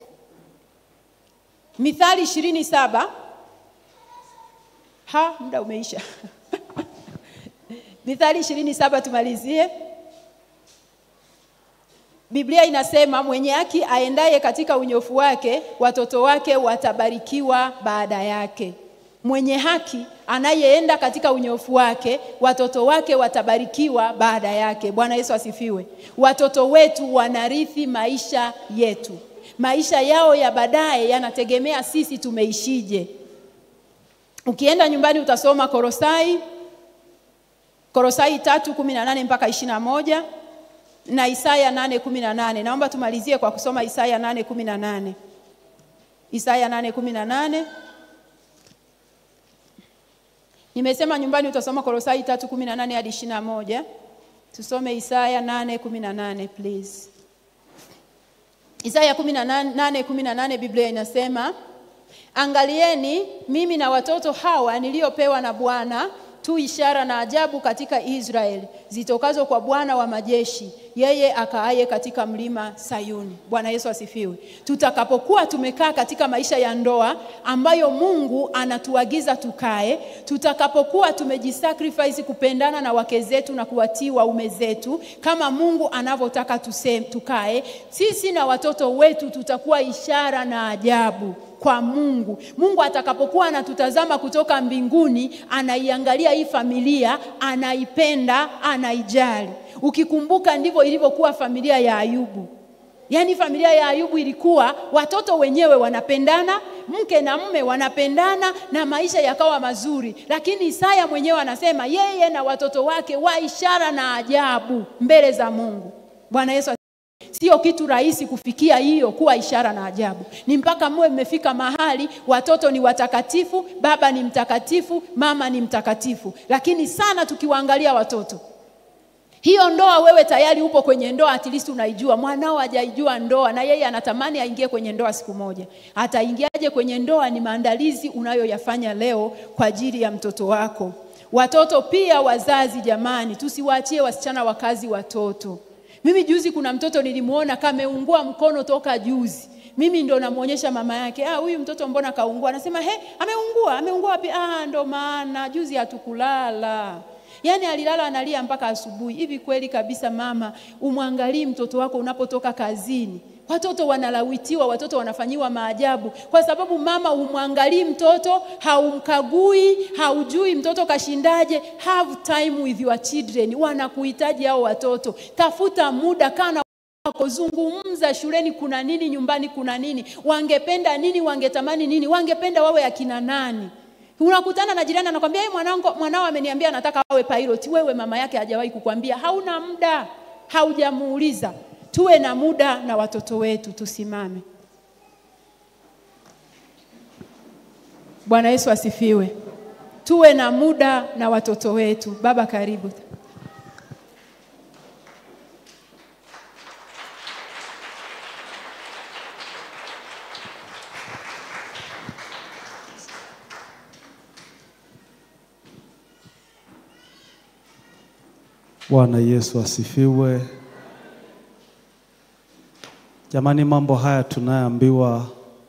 Mithali ishirini saba ha muda umeisha. Mithali ishirini saba tumalizie. Biblia inasema mwenye haki aendaye katika unyofu wake, watoto wake watabarikiwa baada yake. Mwenye haki anayeenda katika unyofu wake, watoto wake watabarikiwa baada yake. Bwana Yesu asifiwe. Watoto wetu wanarithi maisha yetu, maisha yao ya baadaye yanategemea sisi tumeishije. Ukienda nyumbani utasoma Korosai, Korosai tatu kumi na nane mpaka ishirini na moja na Isaya nane kumi na nane. Naomba tumalizie kwa kusoma Isaya nane kumi na nane. Isaya nane kumi na nane. Nimesema nyumbani utasoma Kolosai tatu kumi na nane hadi ishirini na moja. Tusome Isaya nane kumi na nane please. Isaya kumi na nane kumi na nane Biblia inasema Angalieni, mimi na watoto hawa niliopewa na Bwana tu ishara na ajabu katika Israeli zitokazo kwa Bwana wa majeshi, yeye akaaye katika mlima Sayuni. Bwana Yesu asifiwe. Tutakapokuwa tumekaa katika maisha ya ndoa ambayo Mungu anatuagiza tukae, tutakapokuwa tumejisacrifice kupendana na wake zetu na kuwatii waume zetu kama Mungu anavyotaka tuse- tukae, sisi na watoto wetu tutakuwa ishara na ajabu kwa Mungu. Mungu atakapokuwa anatutazama kutoka mbinguni, anaiangalia hii familia, anaipenda, anaijali. Ukikumbuka ndivyo ilivyokuwa familia ya Ayubu. Yaani familia ya Ayubu ilikuwa watoto wenyewe wanapendana, mke na mume wanapendana na maisha yakawa mazuri. Lakini Isaya mwenyewe anasema yeye na watoto wake wa ishara na ajabu mbele za Mungu. Bwana Yesu Sio kitu rahisi kufikia hiyo kuwa ishara na ajabu. Ni mpaka mwe mmefika mahali watoto ni watakatifu, baba ni mtakatifu, mama ni mtakatifu. Lakini sana tukiwaangalia watoto, hiyo ndoa, wewe tayari upo kwenye ndoa, at least unaijua. Mwanao hajaijua ndoa na yeye anatamani aingie kwenye ndoa siku moja. Ataingiaje kwenye ndoa? Ni maandalizi unayoyafanya leo kwa ajili ya mtoto wako. Watoto pia, wazazi jamani, tusiwaachie wasichana wa kazi watoto. Mimi juzi kuna mtoto nilimuona kameungua mkono toka juzi. Mimi ndo namuonyesha mama yake, ah, huyu mtoto mbona kaungua? Anasema he, ameungua. Ameungua wapi? Ah, ndo maana juzi hatukulala. Yaani alilala analia mpaka asubuhi. Hivi kweli kabisa, mama, umwangalii mtoto wako unapotoka kazini? Watoto wanalawitiwa, watoto wanafanyiwa maajabu kwa sababu mama humwangalii mtoto, haumkagui, haujui mtoto kashindaje. Have time with your children, wanakuhitaji hao watoto. Tafuta muda, kana wako, zungumza shuleni, kuna nini, nyumbani kuna nini, wangependa nini, wangetamani nini, wangependa wawe akina nani. Unakutana na jirani anakwambia, hey, mwanangu, mwanao ameniambia anataka awe pilot. Wewe mama yake hajawahi kukwambia, hauna muda, haujamuuliza. Tuwe na muda na watoto wetu, tusimame. Bwana Yesu asifiwe. Tuwe na muda na watoto wetu. Baba, karibu. Bwana Yesu asifiwe. Jamani, mambo haya tunayoambiwa,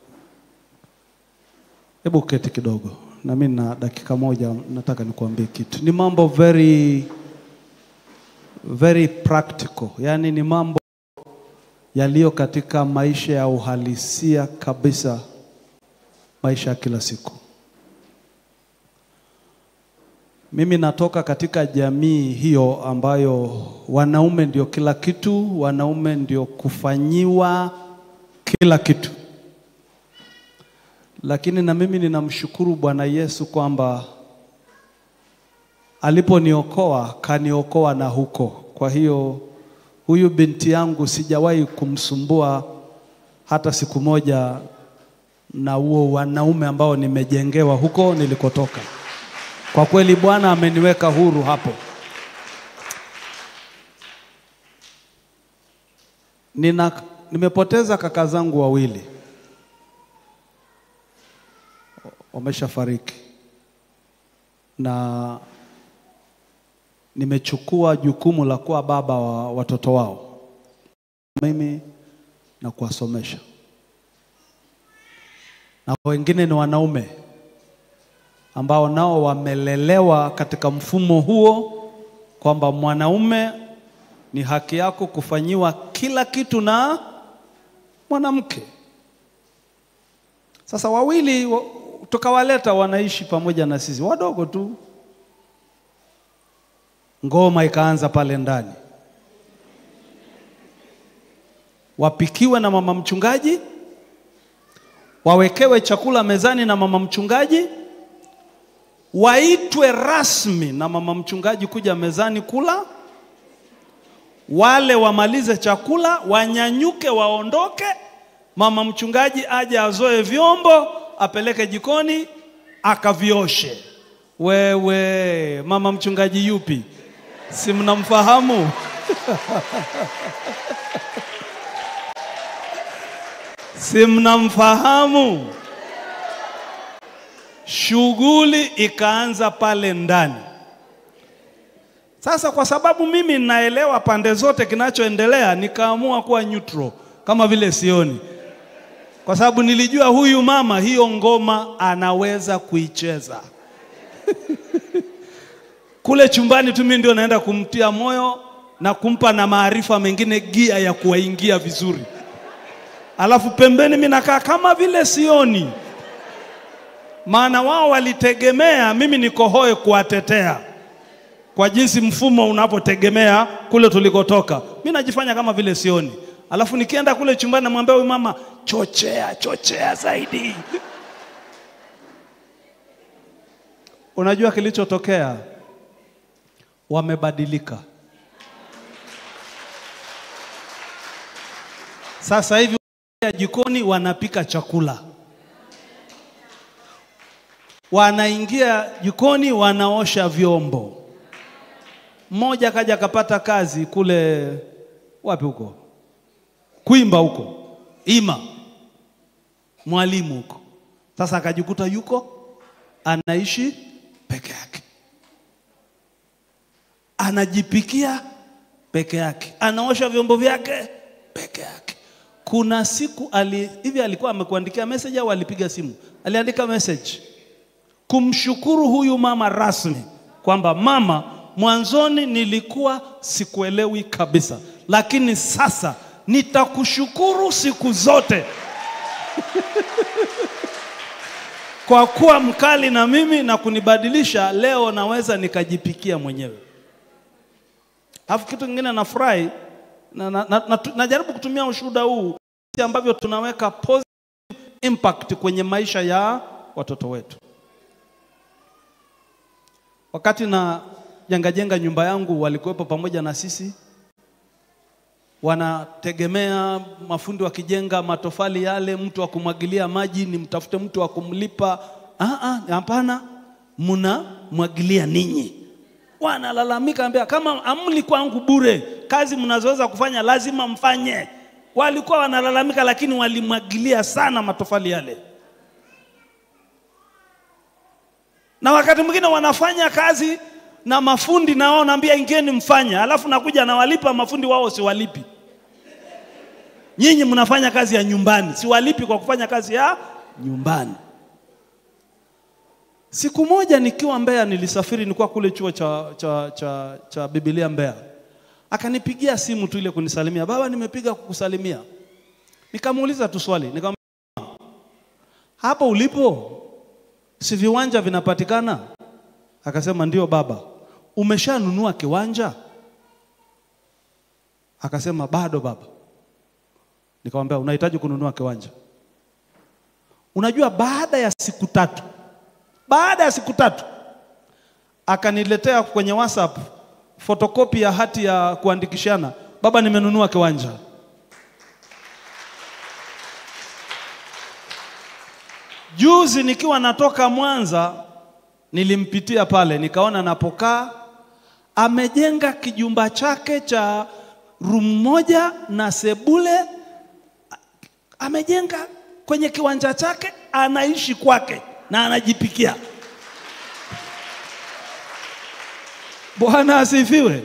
hebu keti kidogo, na mimi na dakika moja nataka nikuambie kitu. Ni mambo very very practical, yaani ni mambo yaliyo katika maisha ya uhalisia kabisa, maisha ya kila siku. Mimi natoka katika jamii hiyo ambayo wanaume ndio kila kitu, wanaume ndio kufanyiwa kila kitu. Lakini na mimi ninamshukuru Bwana Yesu kwamba aliponiokoa kaniokoa na huko. Kwa hiyo huyu binti yangu sijawahi kumsumbua hata siku moja na huo wanaume ambao nimejengewa huko nilikotoka. Kwa kweli Bwana ameniweka huru hapo. Nina, nimepoteza kaka zangu wawili wameshafariki, na nimechukua jukumu la kuwa baba wa watoto wao mimi na kuwasomesha, na wengine ni wanaume ambao nao wamelelewa katika mfumo huo kwamba mwanaume ni haki yako kufanyiwa kila kitu na mwanamke. Sasa wawili wa- tukawaleta wanaishi pamoja na sisi, wadogo tu. Ngoma ikaanza pale ndani, wapikiwe na mama mchungaji, wawekewe chakula mezani na mama mchungaji waitwe rasmi na mama mchungaji kuja mezani kula, wale wamalize chakula, wanyanyuke, waondoke, mama mchungaji aje azoe vyombo, apeleke jikoni akavioshe. Wewe mama mchungaji yupi? Si mnamfahamu? si mnamfahamu? Shughuli ikaanza pale ndani. Sasa kwa sababu mimi ninaelewa pande zote kinachoendelea, nikaamua kuwa neutral kama vile sioni, kwa sababu nilijua huyu mama hiyo ngoma anaweza kuicheza. Kule chumbani tu mimi ndio naenda kumtia moyo na kumpa na maarifa mengine, gia ya kuwaingia vizuri, alafu pembeni mimi nakaa kama vile sioni, maana wao walitegemea mimi niko hoe kuwatetea kwa jinsi mfumo unapotegemea kule tulikotoka. Mimi najifanya kama vile sioni, alafu nikienda kule chumbani namwambia huyu mama, chochea chochea zaidi. Unajua kilichotokea? Wamebadilika. Sasa hivi jikoni wanapika chakula, wanaingia jikoni wanaosha vyombo. Mmoja kaja akapata kazi kule wapi huko Kwimba huko Ima, mwalimu huko. Sasa akajikuta yuko anaishi peke yake, anajipikia peke yake, anaosha vyombo vyake peke yake. Kuna siku ali, hivi alikuwa amekuandikia message au alipiga simu? Aliandika message kumshukuru huyu mama rasmi kwamba mama, mwanzoni nilikuwa sikuelewi kabisa, lakini sasa nitakushukuru siku zote kwa kuwa mkali na mimi na kunibadilisha. Leo naweza nikajipikia mwenyewe. Alafu kitu kingine nafurahi na, na, na, na, najaribu kutumia ushuhuda huu ambavyo tunaweka positive impact kwenye maisha ya watoto wetu. Wakati na jenga jenga nyumba yangu, walikuwepo pamoja na sisi, wanategemea mafundi wakijenga matofali yale, mtu wa kumwagilia maji, ni mtafute mtu wa kumlipa. Hapana, mnamwagilia ninyi. Wanalalamika, ambia kama amli kwangu bure, kazi mnazoweza kufanya lazima mfanye. Walikuwa wanalalamika, lakini walimwagilia sana matofali yale. na wakati mwingine wanafanya kazi na mafundi na wao naambia ingieni mfanya, alafu nakuja nawalipa mafundi wao siwalipi. Nyinyi mnafanya kazi ya nyumbani, siwalipi kwa kufanya kazi ya nyumbani. Siku moja nikiwa Mbeya, nilisafiri, nilikuwa kule chuo cha, cha, cha, cha Biblia Mbeya, akanipigia simu tu ile kunisalimia, baba, nimepiga kukusalimia. Nikamuuliza tu swali, nikamwambia hapo ulipo si viwanja vinapatikana? Akasema ndio baba. Umeshanunua kiwanja? Akasema bado baba. Nikamwambia unahitaji kununua kiwanja. Unajua, baada ya siku tatu, baada ya siku tatu akaniletea kwenye WhatsApp fotokopi ya hati ya kuandikishana, baba, nimenunua kiwanja. Juzi nikiwa natoka Mwanza nilimpitia pale, nikaona napokaa amejenga kijumba chake cha room moja na sebule, amejenga kwenye kiwanja chake, anaishi kwake na anajipikia. Bwana asifiwe.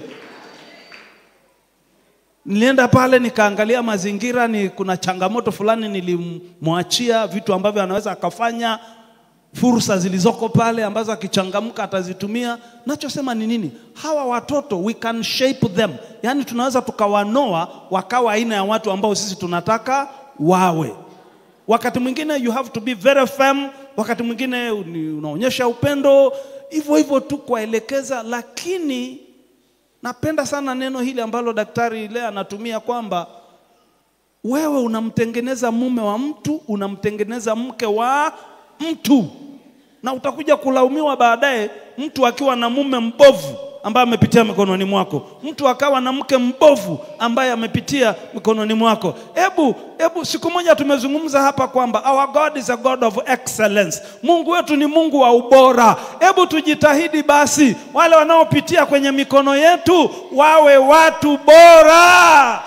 Nilienda pale nikaangalia mazingira, ni kuna changamoto fulani nilimwachia, vitu ambavyo anaweza akafanya, fursa zilizoko pale ambazo akichangamka atazitumia. Nachosema ni nini? Hawa watoto we can shape them, yaani tunaweza tukawanoa wakawa aina ya watu ambao sisi tunataka wawe. Wakati mwingine you have to be very firm, wakati mwingine unaonyesha upendo hivyo hivyo tu kuwaelekeza, lakini Napenda sana neno hili ambalo daktari leo anatumia kwamba wewe unamtengeneza mume wa mtu, unamtengeneza mke wa mtu, na utakuja kulaumiwa baadaye, mtu akiwa na mume mbovu ambaye amepitia mikononi mwako, mtu akawa na mke mbovu ambaye amepitia mikononi mwako. Hebu hebu, siku moja tumezungumza hapa kwamba our God is a God of excellence. Mungu wetu ni Mungu wa ubora. Hebu tujitahidi basi, wale wanaopitia kwenye mikono yetu wawe watu bora.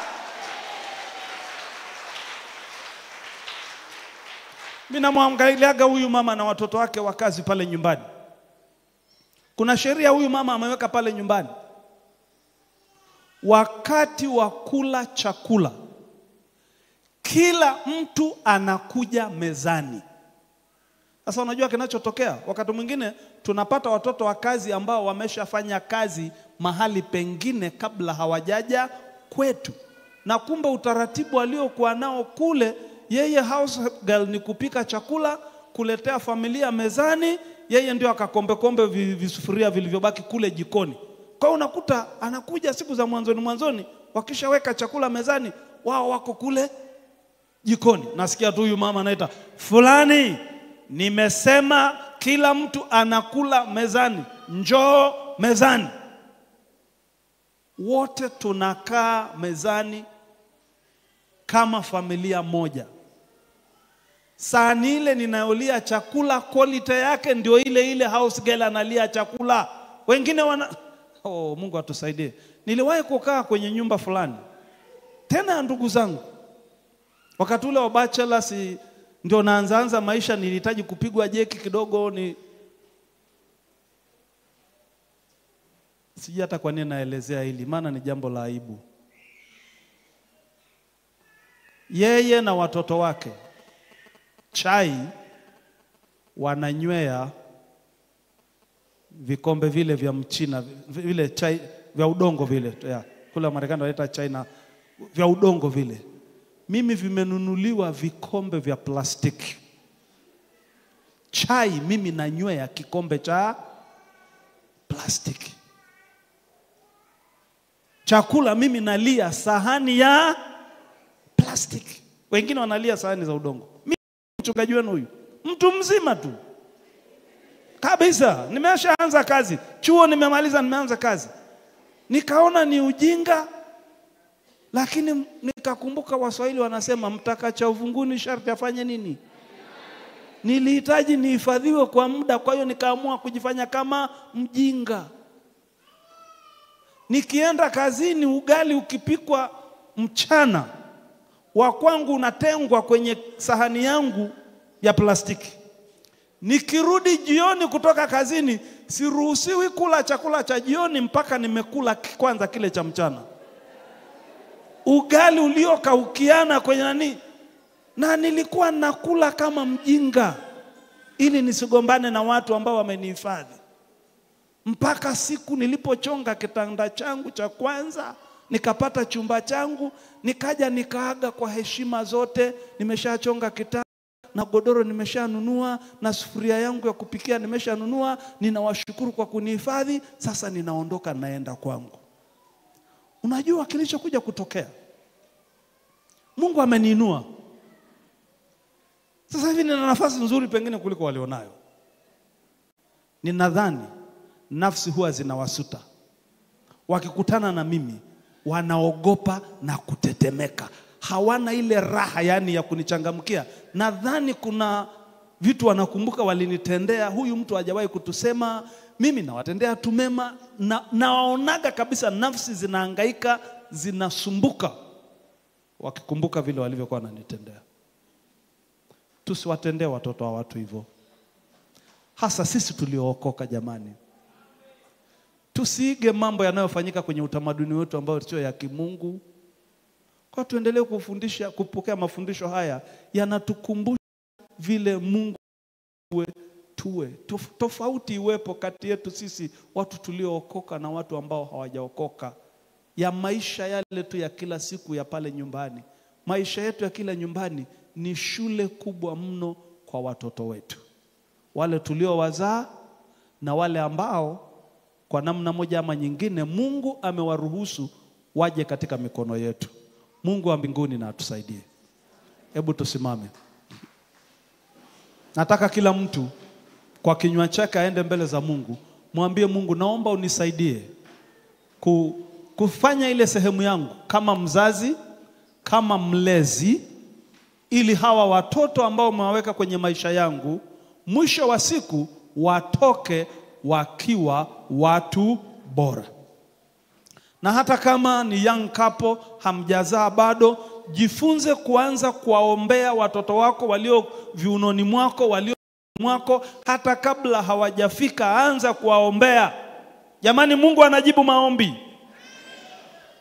Mimi namwangaliaga huyu mama na watoto wake wa kazi pale nyumbani. Kuna sheria huyu mama ameweka pale nyumbani. wakati wa kula chakula, kila mtu anakuja mezani. Sasa unajua kinachotokea, wakati mwingine tunapata watoto wa kazi ambao wameshafanya kazi mahali pengine kabla hawajaja kwetu, na kumbe utaratibu aliokuwa nao kule, yeye house girl ni kupika chakula, kuletea familia mezani, yeye ndio akakombekombe vi- visufuria vilivyobaki kule jikoni. Kwa hiyo unakuta anakuja siku za mwanzoni mwanzoni, wakishaweka chakula mezani, wao wako kule jikoni. Nasikia tu huyu mama anaita fulani, nimesema kila mtu anakula mezani, njoo mezani. Wote tunakaa mezani kama familia moja. Sahani ile ninayolia chakula, quality yake ndio ile ile house girl analia chakula. Wengine wana oh, Mungu atusaidie. Niliwahi kukaa kwenye nyumba fulani tena ya ndugu zangu wakati ule wa bachelor, si ndio naanzaanza maisha, nilihitaji kupigwa jeki kidogo, ni sijui hata kwa nini naelezea hili, maana ni jambo la aibu. Yeye na watoto wake chai wananywea vikombe vile vya mchina vi- vile chai vya udongo vile ya, kule Marekani wanaita chai na vya udongo vile. Mimi vimenunuliwa vikombe vya plastiki. Chai mimi nanywea kikombe cha plastiki. Chakula mimi nalia sahani ya plastiki. Wengine wanalia sahani za udongo. Mimi mchungaji wenu huyu, mtu mzima tu kabisa, nimeshaanza kazi chuo, nimemaliza, nimeanza kazi, nikaona ni ujinga, lakini nikakumbuka Waswahili wanasema mtaka cha uvunguni sharti afanye nini? Nilihitaji nihifadhiwe kwa muda, kwa hiyo nikaamua kujifanya kama mjinga. Nikienda kazini, ugali ukipikwa mchana, wa kwangu unatengwa kwenye sahani yangu ya plastiki. Nikirudi jioni kutoka kazini, siruhusiwi kula chakula cha jioni mpaka nimekula ki- kwanza kile cha mchana. Ugali uliokaukiana kwenye nani, na nilikuwa nakula kama mjinga ili nisigombane na watu ambao wamenihifadhi, mpaka siku nilipochonga kitanda changu cha kwanza, nikapata chumba changu, nikaja nikaaga kwa heshima zote, nimeshachonga kitanda na godoro nimeshanunua na sufuria yangu ya kupikia nimeshanunua. Ninawashukuru kwa kunihifadhi. Sasa ninaondoka, naenda kwangu. Unajua kilichokuja kutokea, Mungu ameniinua sasa hivi, nina nafasi nzuri pengine kuliko walionayo. Ninadhani nafsi huwa zinawasuta, wakikutana na mimi wanaogopa na kutetemeka, hawana ile raha yani ya kunichangamkia. Nadhani kuna vitu wanakumbuka walinitendea, huyu mtu hajawahi kutusema, mimi nawatendea tu mema, na nawaonaga kabisa nafsi zinahangaika, zinasumbuka wakikumbuka vile walivyokuwa wananitendea. Tusiwatendee watoto wa watu hivyo, hasa sisi tuliookoka. Jamani, tusiige mambo yanayofanyika kwenye utamaduni wetu ambao sio ya kimungu. Kwa tuendelee kufundisha, kupokea mafundisho haya yanatukumbusha vile Mungu tuwe, tuwe Tof, tofauti iwepo kati yetu sisi watu tuliookoka na watu ambao hawajaokoka, ya maisha yale tu ya kila siku ya pale nyumbani. Maisha yetu ya kila nyumbani ni shule kubwa mno kwa watoto wetu, wale tuliowazaa na wale ambao kwa namna moja ama nyingine Mungu amewaruhusu waje katika mikono yetu. Mungu wa mbinguni na atusaidie. Hebu tusimame. Nataka kila mtu kwa kinywa chake aende mbele za Mungu, mwambie Mungu, naomba unisaidie ku, kufanya ile sehemu yangu kama mzazi, kama mlezi, ili hawa watoto ambao umewaweka kwenye maisha yangu mwisho wa siku watoke wakiwa watu bora. Na hata kama ni young couple hamjazaa bado, jifunze kuanza kuwaombea watoto wako walio viunoni mwako, walio mwako, hata kabla hawajafika, anza kuwaombea. Jamani, Mungu anajibu maombi.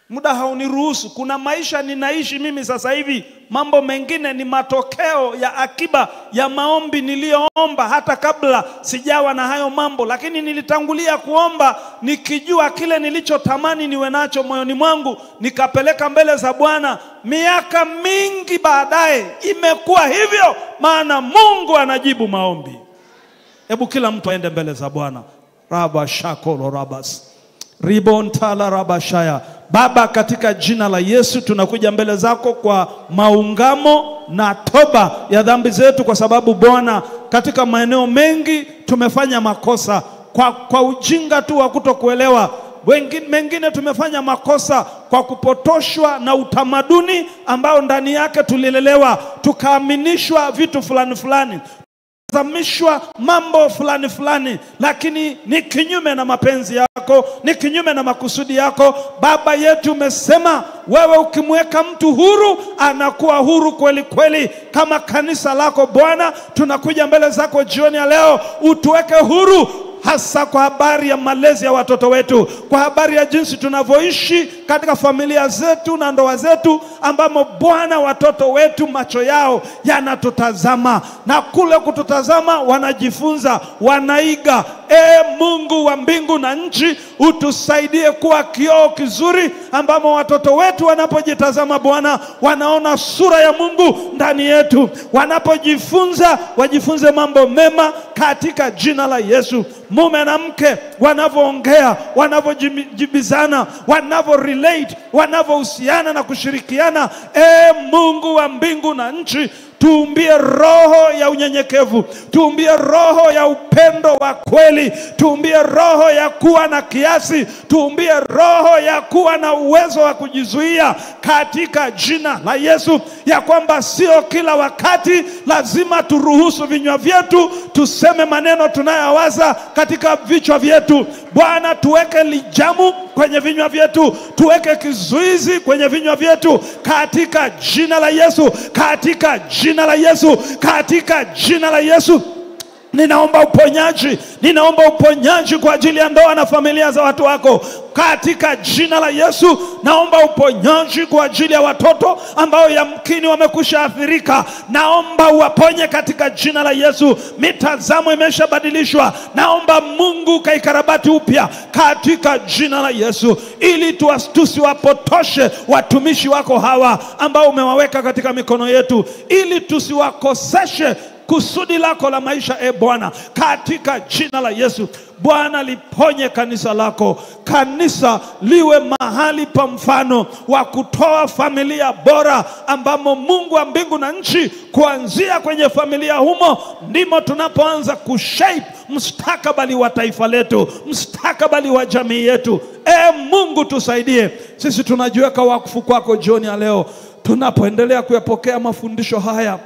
muda hauniruhusu. Kuna maisha ninaishi mimi sasa hivi, mambo mengine ni matokeo ya akiba ya maombi niliyoomba hata kabla sijawa na hayo mambo, lakini nilitangulia kuomba nikijua kile nilichotamani niwe nacho moyoni mwangu, nikapeleka mbele za Bwana. Miaka mingi baadaye imekuwa hivyo, maana Mungu anajibu maombi. Hebu kila mtu aende mbele za Bwana. raba shakolo rabas ribontala rabashaya. Baba, katika jina la Yesu tunakuja mbele zako kwa maungamo na toba ya dhambi zetu, kwa sababu Bwana, katika maeneo mengi tumefanya makosa kwa, kwa ujinga tu wa kutokuelewa wengine, mengine tumefanya makosa kwa kupotoshwa na utamaduni ambao ndani yake tulilelewa, tukaaminishwa vitu fulani fulani zamishwa mambo fulani fulani, lakini ni kinyume na mapenzi yako, ni kinyume na makusudi yako. Baba yetu, umesema wewe ukimweka mtu huru anakuwa huru kweli kweli. Kama kanisa lako Bwana, tunakuja mbele zako jioni ya leo, utuweke huru hasa kwa habari ya malezi ya watoto wetu, kwa habari ya jinsi tunavyoishi katika familia zetu na ndoa zetu, ambamo Bwana, watoto wetu macho yao yanatutazama na kule kututazama wanajifunza, wanaiga. E Mungu wa mbingu na nchi, utusaidie kuwa kioo kizuri ambamo watoto wetu wanapojitazama Bwana, wanaona sura ya Mungu ndani yetu, wanapojifunza wajifunze mambo mema katika jina la Yesu. Mume na mke wanavyoongea, wanavyojibizana, wanavyo relate, wanavyohusiana na kushirikiana, e Mungu wa mbingu na nchi tuumbie roho ya unyenyekevu, tuumbie roho ya upendo wa kweli, tuumbie roho ya kuwa na kiasi, tuumbie roho ya kuwa na uwezo wa kujizuia katika jina la Yesu, ya kwamba sio kila wakati lazima turuhusu vinywa vyetu tuseme maneno tunayowaza katika vichwa vyetu. Bwana, tuweke lijamu kwenye vinywa vyetu, tuweke kizuizi kwenye vinywa vyetu katika jina la Yesu, katika jina la Yesu, katika jina la Yesu. Ninaomba uponyaji, ninaomba uponyaji kwa ajili ya ndoa na familia za watu wako katika jina la Yesu. Naomba uponyaji kwa ajili ya watoto ambao yamkini wamekusha athirika, naomba uwaponye katika jina la Yesu. Mitazamo imeshabadilishwa, naomba Mungu kaikarabati upya katika jina la Yesu, ili tuwas- tusiwapotoshe watumishi wako hawa ambao umewaweka katika mikono yetu, ili tusiwakoseshe kusudi lako la maisha e Bwana, katika jina la Yesu. Bwana, liponye kanisa lako, kanisa liwe mahali pa mfano wa kutoa familia bora, ambamo Mungu wa mbingu na nchi, kuanzia kwenye familia humo ndimo tunapoanza kushape mustakabali wa taifa letu, mustakabali wa jamii yetu. E Mungu, tusaidie. Sisi tunajiweka wakfu kwako jioni ya leo, tunapoendelea kuyapokea mafundisho haya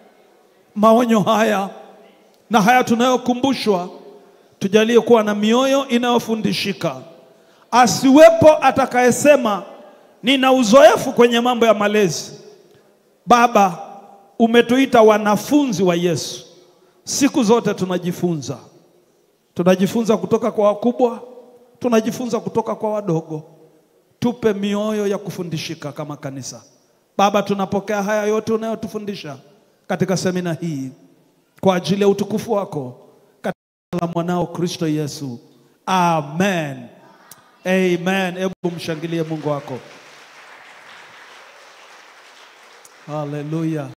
maonyo haya na haya tunayokumbushwa, tujalie kuwa na mioyo inayofundishika. Asiwepo atakayesema nina uzoefu kwenye mambo ya malezi. Baba, umetuita wanafunzi wa Yesu. Siku zote tunajifunza, tunajifunza kutoka kwa wakubwa, tunajifunza kutoka kwa wadogo. Tupe mioyo ya kufundishika kama kanisa. Baba, tunapokea haya yote unayotufundisha katika semina hii kwa ajili ya utukufu wako katika jina la mwanao Kristo Yesu, amen, amen. Hebu mshangilie Mungu wako, haleluya.